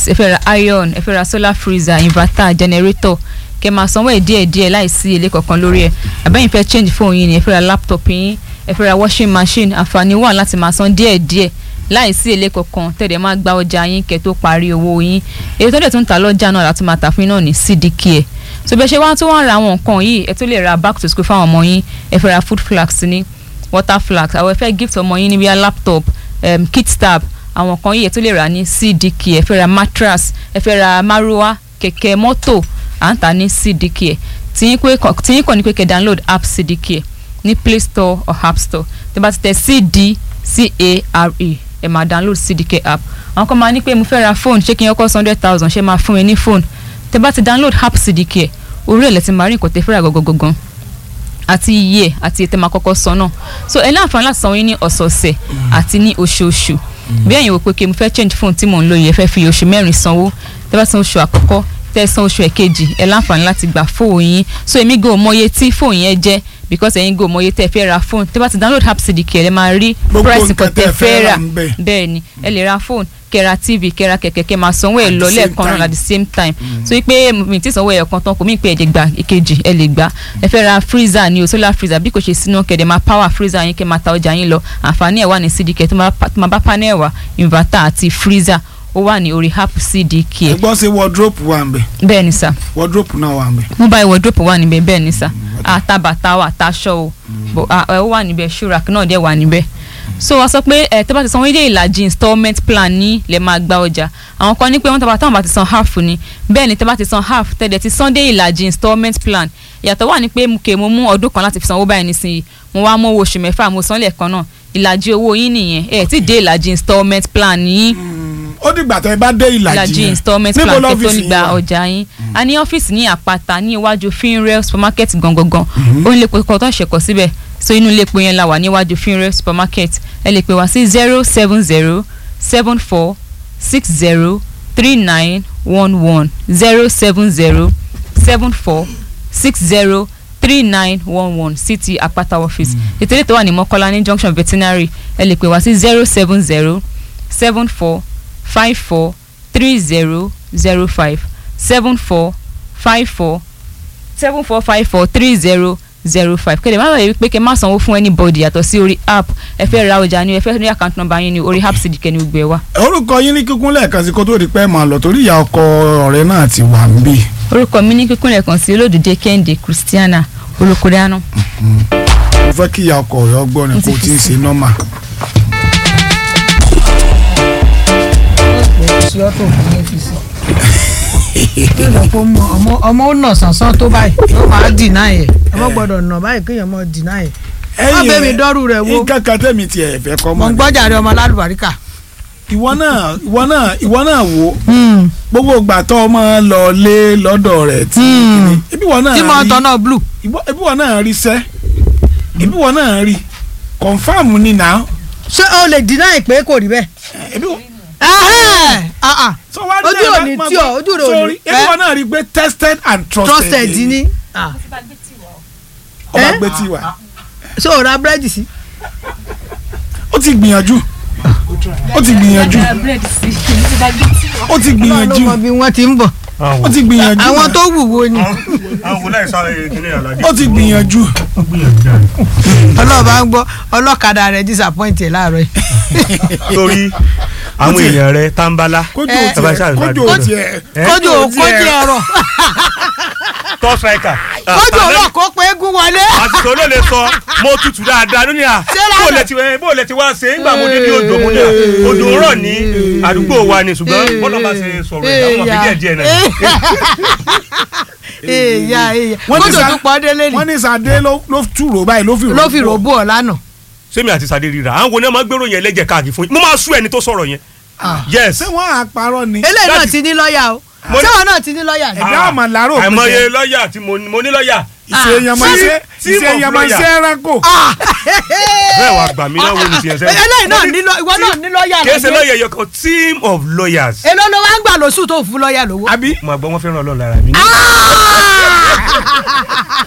ẹ fẹ́ ra iron ẹ fẹ́ ra solar freezer inverter generator kẹ́ máa sanwó ẹ̀ díẹ̀ díẹ̀ láìsí èlé kankan lórí ẹ̀ àbẹ́yìn fẹ́ change phone yín ni ẹ fẹ́ ra laptop yín ẹ fẹ́ ra washing machine àǹfààní wà láti máa san díẹ̀ díẹ̀ láìsí èlé kankan tẹ̀lé máa gba ọjà yín kẹ́ tó parí owó yín èyí tó dẹ̀ tún ta lọ́jà náà láti máa tà fún yín náà ní cdk ẹ̀ so bẹ́ẹ̀ ṣe wá tó wọ́n ra àwọn nǹkan yìí ẹ tó lè ra back to school fáwọn ọmọ yín ẹ fẹ́ ra food flags ní water flags àwọn ẹ fẹ́ gift ọmọ yín ní bíi laptop um, kit tab àwọn kan yìí ẹ tó lè rà ní cdk ẹ fẹ́ ra mattress ẹ fẹ́ ra maruwa kẹ̀kẹ́ mọ́tò à ń tà ní cdk ẹ tìyín kàn ní pé kẹ́ download app cdk ẹ ní play store or app store tó bá ti tẹ cdcare ẹ máa download cdk app àwọn kan máa ní pé mo fẹ́ ra phone ṣé kí n yọkọ́ hundred thousand ṣé máa fún mi ní phone tẹ bá ti download app cdk ẹ orí ẹ̀ lẹ́ ti máa rí nǹkan tẹ fẹ́ rà gangan àti iye ẹ̀ àti ètè máa kọ́kọ́ san náà so ẹ ní àǹfààní láti sanwó yín ní ọ̀sọ̀ọ̀sẹ̀ àti ní oṣooṣù bí ẹ̀yin wò pé kí mo fẹ́ change phone tí mò ń lò yìí ẹ fẹ́ fi oṣù mẹ́rin sanwó tẹ bá san oṣù àkọ́kọ́ tẹ san oṣù ẹ̀kejì ẹ láǹfààní láti gba fóònù yín so èmi gò mọye tí fóònù yẹn jẹ́ because ẹ̀yin gò mọye tẹ fẹ́ ra fóònù tẹ bá ti download app cdk ẹ máa rí Gbogbo price nǹkan kan tẹ tẹ́ fẹ́ fẹ́ rà rà ń bẹ̀. bẹ́ẹ̀ ni ẹ lè ra fóònù kẹ́ra tv kẹ́ra kẹ̀kẹ́ kẹ́ máa sanwó ẹ̀ At lọ the same lẹ́ẹ̀kan náà time. at the same time so pé mi ti sanwó ẹ̀yọ̀ kan tán kò mí pé ẹ̀jẹ̀ gbà èkejì ẹ lè gbà ẹ fẹ́ ra freezer ni o solar freezer bí kò ṣe sínú kẹ̀dẹ̀ máa power freezer yín kẹ́ máa ta ọjà yín lọ àǹfààní ẹ̀ wà ní cdk tó máa pa- tó máa bá panel wà inverter àti freezer ó wà ní orí app cdk ẹ gbọ́ sí wardrobe wà ń bẹ̀ bẹ́ẹ̀ ni sà wardrobe náà wà ń bẹ̀. mobile wardrobe wà níbẹ̀ bẹ́ẹ̀ ni sà àtàbàtà wà táṣọ o bò à, ẹ ó wà níbẹ̀ shurak náà dẹ̀ wà níbẹ̀ so wọ́n sọ pé ẹ tẹ́ bá ti san wíńdé ìlàjì installment plan ní lè máa gba ọjà àwọn kan ní pé wọ́n tàbá táwọn bá ti san half ni bẹ́ẹ̀ ni tẹ́ bá ti san half tẹ́lẹ̀ ti san dé ìlàjì installment plan ìyàtọ̀ wà ní pé mo kè mo mú ọdún kan láti fi sanwó báyìí nísìnyí mo wá mú owó oṣù mẹ́fà mo san lẹ́ẹ̀kan náà ìlàjì owó yín nìyẹn ẹ ti dé ìlàjì installment plan yín ó dìgbà tẹ́ ẹ bá dé ìlàjì ìlàjì yẹn installment níbo plan kẹ́ tó lọ́fíìsì ní yín gba wà? ọjà yín a ní ọ́fíìsì ní àpáta ní iwájú finrail supermarket gangan ó ń lépo kan tó ń ṣẹ̀kọ́ síbẹ̀ so inú lépo yẹn la wà níwájú finrail supermarket ẹ lè pè wá sí zero seven zero seven four six zero three nine one one zero seven zero seven four six zero three nine one one city àpáta office ìtẹ̀lé tó wà ní mọ́kọ́lá ní junction veterinary ẹ lè pè wá sí zero seven zero seven four five four three zero zero five seven four five four seven four five four three zero zero five kéde má bàa pé kẹ́ má sanwó fún anybody yàtọ̀ sí orí app ẹ fẹ́ ra ọjà ni ẹ fẹ́ ní account number yín ni orí app cdk ni gbogbo ẹ wà. orúkọ yín ní kíkún lẹ́ẹ̀kan sí kó tó di pẹ́ máa lọ torí ìyá ọkọ ọ̀rẹ́ náà ti wà ń bì. orúkọ mi ní kíkún lẹ́ẹ̀kan sí olódùdé kẹ́hìndé christiana olùkúrẹ́ánú. mo fẹ́ kí ìyá ọkọ ọ̀rẹ́ ọgbọ́n ni Mo ti kò fi tí ń sí. ṣe nọ́mà. sí ọtọ òfin yẹn fi sí. yóò lọ kó mọ ọmọ ọmọ ó nà sànsán tó báyìí ó máa dìnnà yẹ ọmọ gbọ́dọ̀ nà báyìí kéèyàn mọ dìnnà yẹ. Má bẹ̀ mí dọ́rù rẹ̀ wò. nǹkan kan tẹ̀mí tiẹ̀ fẹ́ kọ́ mọ̀ mọ́ ń ni. gbọ́jà rẹ ọmọ alálùbáríkà. ìwọ náà ìwọ náà ìwọ náà wò gbogbo ìgbà tó ọmọ lọ lé lọ́dọ̀ rẹ̀ tí Hmm. ibi wọn náà tí mo rí tọ́ náà blue. ìwọ- ibi wọn náà rí sẹ́ ibi wọn náà rí confam ni na ṣé o lè dìnnà yẹ pé kò rí bẹ́ẹ̀. ibi wọn. Ẹhẹ́n, ah, ah. so wá Ojú dé ò ẹ ní bá- tí ọ, ojú rẹ̀ ò ní sorry, ibi fẹ́. wọn náà rí pé tested and trusted trusted ni. Ah. ọba Eh? gbé tiwa ṣé o ra búrẹ́dì sí. ó ti gbìyànjú ó ti gbìyànjú ó ti gbìyànjú ọlọ́mọ bí wọ́n ti ń bọ̀. ó ti gbìyànjú àwọn tó wúwo ni. àwọn kò láì sáré kíní àlàdé. ó ti gbìyànjú ọlọ́ọ̀bá ń gbọ́ ọlọ́kadà rẹ̀ disappoint ẹ̀ láàárọ̀ yìí. torí àwọn ti- èèyàn rẹ tambala kójú Eh. ò tiẹ̀ Bàbá ṣáà kójú ò gbàdúrà. tiẹ̀ Eh? kójú ò kójú ọ̀rọ̀ top striker. kójú ọ̀rọ̀ kó pé eégún wọlé. àtìkò ló lè sọ mo tutù dáadáa lónìí à Ṣé lánàá? bó lè ti bó lè ti wá ṣe nígbà mo dé ní odò mo ní à odò rọ̀ ní àdúgbò wa ni ṣùgbọ́n bọ́lá bá ṣe sọ̀rọ̀ ẹ̀ àwọn ọmọ díẹ̀ díẹ̀ náà. èèyà èèyà Wọ́n ní kójú sa- tó pọ̀ délé ni wọ́n ní sàdé ló ló túrò báyìí ló fi ló fi ròbó ọ̀ lánàá. sẹ́mi àti sade ríra àwọn wo ni wọ́n máa gbèrò yẹn lẹ́jẹ̀ káàkiri fún yín mo máa sú ẹni tó sọ̀rọ̀ yẹn. yes ṣé wọ́n á parọ́ ni eléyìí náà Láti- ti ní lọ́ọ̀yà o Mo ní- sẹ́wọ̀n náà ti ní lọ́ọ̀yà ni. ẹ̀dá àmà làárọ̀ pé àìmọye jẹ́. lọ́ọ̀yà tí mo ní mo ní lọ́ọ̀yà ìṣe yamasẹ́ Team ìṣe of yamasẹ́ lawyer. ẹranko bẹ́ẹ̀ wà gbà mí náà wo ni tiẹ̀ sẹ́yìn. eléyìí náà ní lọ ìwọ náà ní lọ́ọ̀yà kì í ṣe lọ́jọ́ lọ́ọ̀yà yọ kan team of lawyers. èló ló wá ń gbà lóṣù tó fún lọ́ọ̀yà lówó. àbí mo àgbọ̀ wọn fẹ́ràn ọlọ́run lára mi.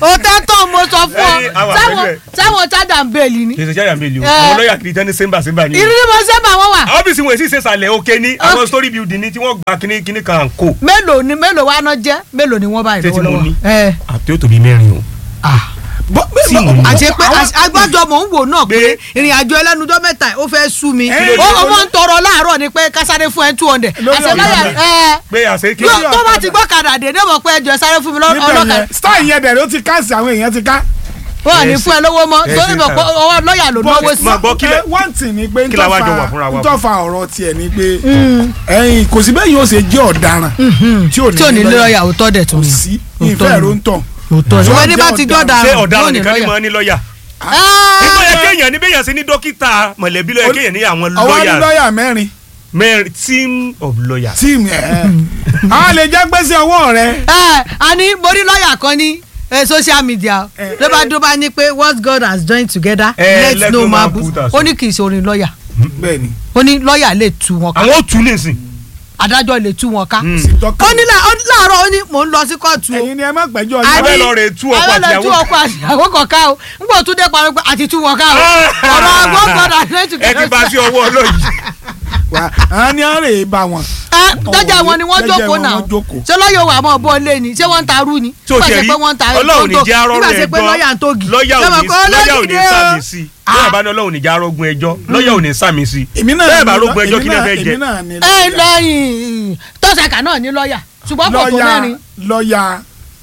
òtẹ́ tó mo sọ fún ọ Ẹyin, àwa sáwọn pẹ̀lú ẹ̀. sáwọn chada ń bẹ́ẹ̀lì ni kì í ṣe jáde àmì ìlú Eh. àwọn lọ́ọ̀yà kiri tán ní sẹ́ńbà sẹ́ńbà ni. ìrírí mo sábà wọn wà ọ́fíìsì wọn èsì ìṣẹ̀sàlẹ̀ òkè ní àwọn story building ni tí wọ́n gba kíní kíní kan kó. mélòó ni mélòó wa náà jẹ́ mélòó ni wọ́n báyìí Ṣé tí mo ní? lọ́wọ́lọ́wọ́ ẹ àti ó tóbi mẹ́rin o. Bọ́- bẹ́ẹ̀ Tí bọ́- mo ní. àti pé agbájọ mò ń wò náà pé Pé- ìrìn àjò ẹlẹ́nudọ́ mẹ́ta ó fẹ́ sú mi Ẹ, ó ọmọ ń tọrọ láàárọ̀ ni pé kásáré fún ẹ two hundred Lórí àṣẹ lọ́yà ọ̀kadà. ẹ pé àṣẹ kí. yóò tó bá ti gbọ́ kàdà dé ní mọ̀ pé ẹjọ́ sáré fún mi lọ́- níbẹ̀ ọlọ́kadà yẹn style yẹn dẹ̀rẹ̀ ó ti káàsì àwọn èèyàn ti ká. wọ́n à ní fún ẹ lówó mọ́ Ẹ torí ṣe mọ̀ pé sá. ọwọ́ lọ́yà ló náwó sí. máa gbọ́ kí lẹ- Ẹ, one thing ni pé kí la wá jọ wà fúnra wa fún? ntọ́fà ọ̀rọ̀ tiẹ̀ ni pé ẹ̀yin kò sí bẹ́ẹ̀ yóò ṣe jẹ́ ọ̀daràn tí ò tí ò ní lọ́yà òótọ́ dẹ̀ tó kò ní. sí Òótọ́ ìfẹ́ ni. ló ń tàn. òótọ́ ni. Ṣùgbọ́n wọ́n ní bá ti jọ́ dára ṣé yóò ọ̀daràn ní nìkan ni lọ́yà. máa ní lọ́ọ̀yà. Ah! nígbà yẹ kéèyàn ní bẹ́yàn sí ní dókítà mọ̀lẹ́bí lọ́yà kéèyàn ní àwọn ọwọ́ ní lọ́ọ̀yà lọ́yà mẹ́rin mẹ́rin team of lawyers. tíìmù ẹ̀ àwọn lè jẹ́ gbèsè ọwọ́ rẹ. ẹ a ní mo rí lọ́ọ̀yà kan ní eh, social media Eh, ló bá dó bá ní pé what God has joined together Eh, let no man put us. ó ní kì í ṣe orin lọ́ọ̀yà bẹ́ẹ̀ni ó ní lọ́ọ̀yà lè tú wọn ká àwọn ò tún nísìn. adájọ́ lè tú wọn ká sì tọ́ka. ó ní là- ó ní láàárọ̀ ó ní mò ń lọ sí kóòtù o ẹ̀yin ni ẹ má gbẹ́jọ́ A yín. abẹ́ ní- lọ rè tú ọkọ àwọn lè àtìyàwó. tú ọkọ àtìyàwó kọ̀ọ̀ká o n kò tún dé parí pé àti tú wọn ká o ọ̀rọ̀ what God has joined ẹ ti together bá sí ọwọ́ ọlọ́yìí. wa àwọn ni a rè é bá wọn. ẹ jẹjẹ wọn ni wọ́n Jẹ́jẹ́ jókòó wọn náà wọ́n jókòó. ṣé lọ́yọ̀ wà mọ́ bọ́ lé ni ṣé wọ́n ń ta arú ni tí o Nígbà ṣe tí rí pé wọ́n ń ta ọlọ́run ní tó- jẹ́ arọ́rùn nígbà tí pé lọ́yà ń ẹjọ́ tógi lọ́yà ò Ṣé ní mo kọ́ lọ́yà ò ní olókìdí o? sàmì sí lọ́yà bá ní ọlọ́run ní jẹ́ arógun ẹjọ́ lọ́yà ò ní sàmì sí èmi náà bẹ́ẹ̀ bá ni- rógun ẹjọ́ èmi kí lè náà- fẹ́ jẹ. èmi náà ni ẹ lẹ́yìn tọ́sàkà náà ní lọ́yà ṣùgbọ́n kò tó lọ́yà mẹ́rin lọ́yà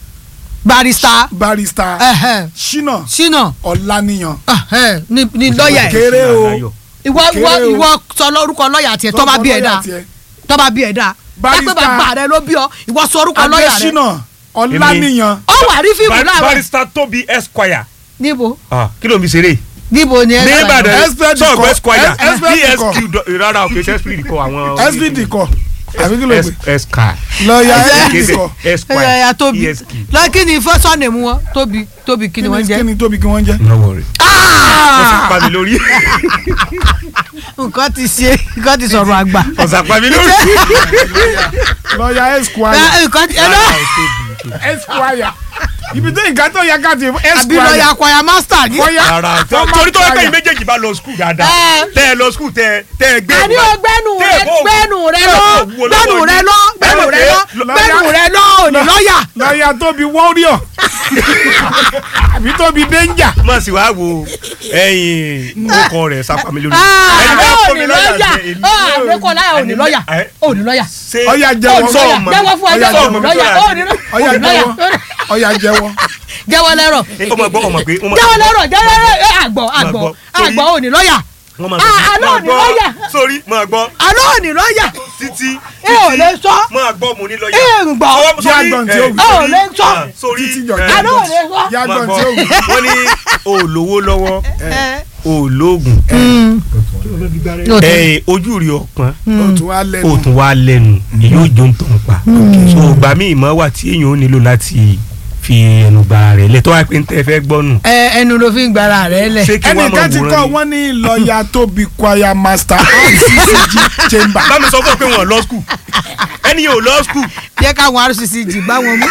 barista barista ẹ̀hẹ̀, Ṣínà ṣínà Ọláníyàn. ẹ̀hẹ̀, ní ní lọ́yà ẹ̀ kéré o ìwọ ìwọ kéré o. ìwọ sọ lórúkọ lọ́yà tiẹ̀ tọ́ba bí ẹ̀ dáa tọ́ba bí ẹ̀ dáa Barrister- dápẹ́ bàbá rẹ ló bí ọ ìwọ sọ orúkọ lọ́yà rẹ Adésínà Ọláníyàn. ọ wà rí fíìmù láàárọ̀ barista tóbi esquire níbo Ah, kí ló ń fi ṣeré níbo ni ẹ ní sọ Ìbàdàn Expert sọ̀gbẹ́ kọ- esquire Es- expert kọ. dsq do- rárá o kì í ṣe esprit kọ àwọn. SVD kọ àbí kí ló Es- gbé esquire lọ́yà kì í SVD ṣe kọ. esquire ẹ̀yà tóbi esq. lọ́kì ni fọ́sọ̀nì mu wọn tóbi tóbi kí ni wọ́n kí jẹ́ ni tóbi kí wọ́n jẹ́. no worry. ọ̀sà pa mi lórí nǹkan ti ṣe nǹkan ti sọ̀rọ̀ àgbà ọ̀sà pa mi lórí. lọ́yà Esquire Ẹ, nǹkan ti ẹ lọ Esquire ibi tó nǹkan tó yẹ ká ti àbí Esquire lọ́ọ̀yà kwaya master ni. Lọ́yà rárá former torí tó yẹ choir. kẹ́yìn méjèèjì bá lọ skul dáadáa Ẹ. tẹ́ ẹ lọ skul tẹ́ tẹ́ ẹ gbé àní o gbẹ́nu tẹ́ rẹ ẹ bọ́ gbẹ́nu rẹ tẹ́ ẹ lọ bọ́ wo gbẹ́nu lọ́wọ́ rẹ yín. lọ gbẹ́nu rẹ lọ Lọ́yà- gbẹ́nu rẹ lọ òní lọ́ọ̀yà. lọ́yà tóbi warrior àbí tóbi danger. má sì wá wo ẹyin ọkọ rẹ sápá mi lórí. Ẹni bá àbẹ́ fún òní mi lọ́ọ̀yà èmi- àbẹ́kọ̀ láyà òní lọ́ọ̀yà Ẹ. òní lọ́ọ̀yà ṣé Ọya jẹ́wọ́. òní sọ lọ́ọ̀yà ọmọ jẹ́wọ́ fún Ọya ẹjọ́ jẹ́wọ́. òní lọ́ọ̀yà òní ọyà lọ́ọ̀yà jẹ́wọ́ ọyà jẹ́wọ́. jẹ́wọ́ lẹ́rọ̀ ọmọ gbọ́ ọmọ pé ọmọ jẹ́wọ́ lẹ́rọ̀ jẹ́wọ́ lẹ́rọ̀ àgbọ̀ àgbọ̀ gbọ́. Torí- àgbọ̀ òní lọ́ọ̀yà wọ́n máa Ah, àlọ́ máa òní gbọ́. lọ́ọ̀yà. sórí máa gbọ́ àlọ́ òní lọ́ọ̀yà títí ẹ ò lè sọ máa gbọ́ mo ní lọ́ọ̀yà. ẹ ń gbọ́ Ọwọ́- Jẹ́ sórí, àgbọ̀n tí ẹ, ó wù. ẹ ò lè sọ ah, sórí Títí jọ ẹ, jẹ́ àlọ́ òní sọ. yá máa gbọ̀n gbọ́ tí ó wù. wọ́n ní olówó lọ́wọ́ ẹ. olóògùn Lóòótọ́. ẹ ojú rí ọpọ́n ó tún wá ó lẹ́nu. tún wá lẹ́nu yóò jó ń tàn pa so ìgbà míì mọ́ wà tí èèyàn ó nílò láti fi ẹnu gba rẹ̀ lẹ̀ tó wá pé ń tẹ́ fẹ́ gbọ́nù ẹ ẹnu ló fi ń gbára rẹ lẹ. ṣé kí wọ́n máa ẹnìkan ti kọ́ wòran ni. wọ́n ní lọ́yà tóbi choir master RCCG chamber. bá mi sọ fún ọ pé wọn lọ skul ẹni yóò lọ skul jẹ́ káwọn rccg bá wọn mú.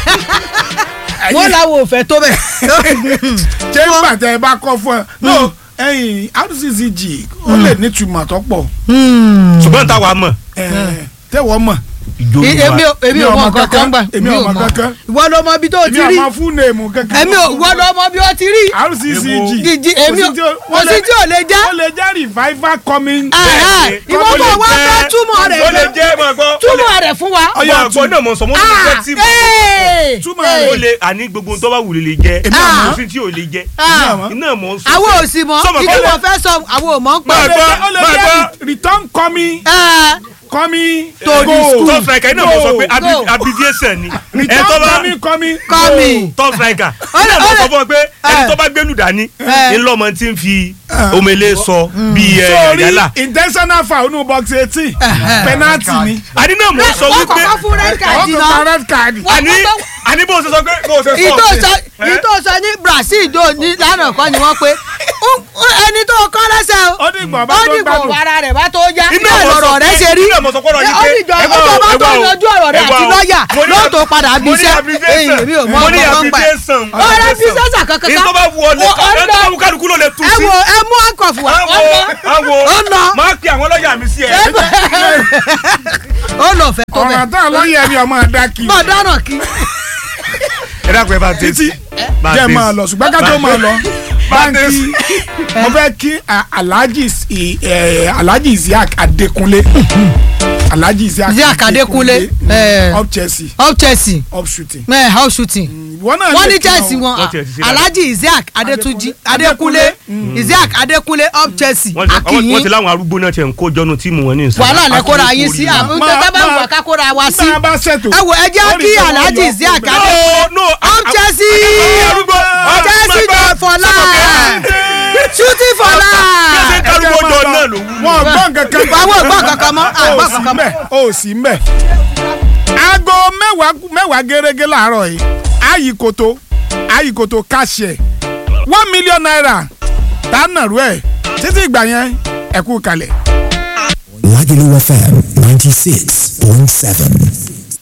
wọ́n làwọn ò fẹ́ tó bẹ̀. chamber tẹ ẹ bá kọ́ fún ẹ. no ẹyin RCCG ó lè nítumọ̀ tó pọ̀ ṣùgbọ́n táwa mọ̀ ẹ, tẹ́wọ́ mọ̀ ìjó èmi ò èmi ò Mi ò mọ mọ kankan kankan. gbà Èmi ò mọ kankan. ìwọ ló mọ ibi tó o èmi ti rí àmọ́ fún nèèmù kankan. èmi ò ìwọ ló mọ bí o ti rí RCCG Jìjì, èmi ò kò sí tí ò lè jẹ́ ó lè jẹ́ revival coming. Ẹ̀hẹ́, ìwọ Ó lè bọ̀ wá fẹ́ túmọ̀ ó lè rẹ̀ jẹ́ máa gbọ́ túmọ̀ rẹ̀ fún wa. Ọya, máa gbọ́ náà mọ̀ sọ mọ́ ní Ah, jẹ́ tí ee, Túmọ̀ ee. rẹ̀. ó lè àní gbogbo tó bá wù lè lè jẹ́ Èmi àmọ́. kò sí tí ò lè jẹ́ Ah, àmọ́. iná mọ̀ ń sọ àwọn ò sì mọ Sọmọ ìdí kọ́lé. wọn fẹ́ sọ àwọn ò mọ̀ ń Máa pẹ́. gbọ́, ó lè máa jẹ́ gbọ́. return coming Ẹ, coming To the go. school. top striker iná mọ̀ sọ pé Go. abi- abbreviation ni ẹ tó return bá coming coming Kọ́ go. mi. top striker Ó lè- iná ó mọ̀ lè- sọ fún ọ pé ẹni Eh. tó bá gbẹ́nu dání Eh. ńlọmọ tí ń fi omele sọ bíi ẹ sórí yàrá intentional foul nínú box eighteen penalty ni. àní náà mọ̀ sọ wọ́n wípé kọ́kọ́ fún red card ọkọ̀ náà. ta red card. Wọ́n àní kọ́kọ́- àní bó o ṣe sọ pé bó o ṣe sọ ìtò sọ Eh? ìtò sọ ní Brazil dò ní lánàá kọ́ ni wọ́n pé "Ó- ó- ẹni tó kọ́ lẹ́sẹ̀ o ó ní ìgbà bá ó tó ní kò gbádùn. ara rẹ̀ bá tó já Iná bẹ́ẹ̀ mọ̀ sọ lọ̀rọ̀ rẹ̀ pé- ṣe rí iná mọ̀ sọ pọ́nrọ̀ yìí ó pé ní jọ ẹ ó wá tó o, bá ẹ tó wá o, yanjú ọ̀rọ̀ rẹ̀ ẹ wá àti o. lọ́ọ̀yà Mo ní- lóòótọ́ padà bí mo ní iṣẹ́ abbreviation. èyí mi ò mọ mo ní ọmọ kan gbà abbreviation. ó fi sẹ́sà kankan èyí tó bá wù ọ lè Ó- ó ẹ tó bá lọ. wù kálukú ló lè tú ẹ sí. wo ẹ mú àkọ̀fù wa àwo àwo Ó lọ. máa pe àwọn lọ́ọ̀yà mi sí ẹ. ó lọ fẹ́ tó bẹ̀ ọ̀rọ̀ táwọn lọ́yẹ̀ ni ọmọ ẹ̀dá kì í mọ̀ dáràn kí ẹ dákun ẹ bá dé títí Bá jẹ́ dé. máa lọ ṣùgbọ́n ká tó máa lọ báńkì Bá mo fẹ́ kí a- alhaji i- eh, alhaji isiaq adekunle alhaji isiaq Isiaq Adekunle, eh. up chelsea up Chelsea up shooting. ẹ house shooting wọ́n náà wọ́n lè ní kí Chelsea wọn Wọ́n tiẹ̀ ti ṣe dáadáa. Alhaji Isiaq Adetunji Adekunle Isiaq Adekunle up Chelsea wọ́n ti- wọ́n ti akínyìn láwọn arúgbó náà tiẹ̀ ń kó jọ́nu tíìmù wọn ní ìsìn. wàhálà lẹ kóra yín sí Akínyìn àbí Máa- tẹ bá máa- wà ká kóra wa sí nígbà bá ṣètò. ẹ wò ẹ jẹ́ ó rí kí i pé wọ́n Alhaji yọ Isiaq ọkùnrin. Ade No, no, up a- Chelsea arúgbó Chelsea jẹ for life shooting for ṣe life kárúgbó jọ náà ló wú. wọn gbọ́ nǹkan kan. àwọn ògbọ́n kankan mọ́ àgbọ̀n ó sì kankan mọ́ mbẹ̀ ó sì mbẹ̀. aago mẹ́wàá mẹ́wàá gẹ́gẹ́ láàárọ̀ yìí ayikoto ayikoto káṣẹ̀ one million naira tá a nàrú ẹ̀ títí ìgbà yẹn ẹ kú kalẹ̀. Lagelu FM 96.7.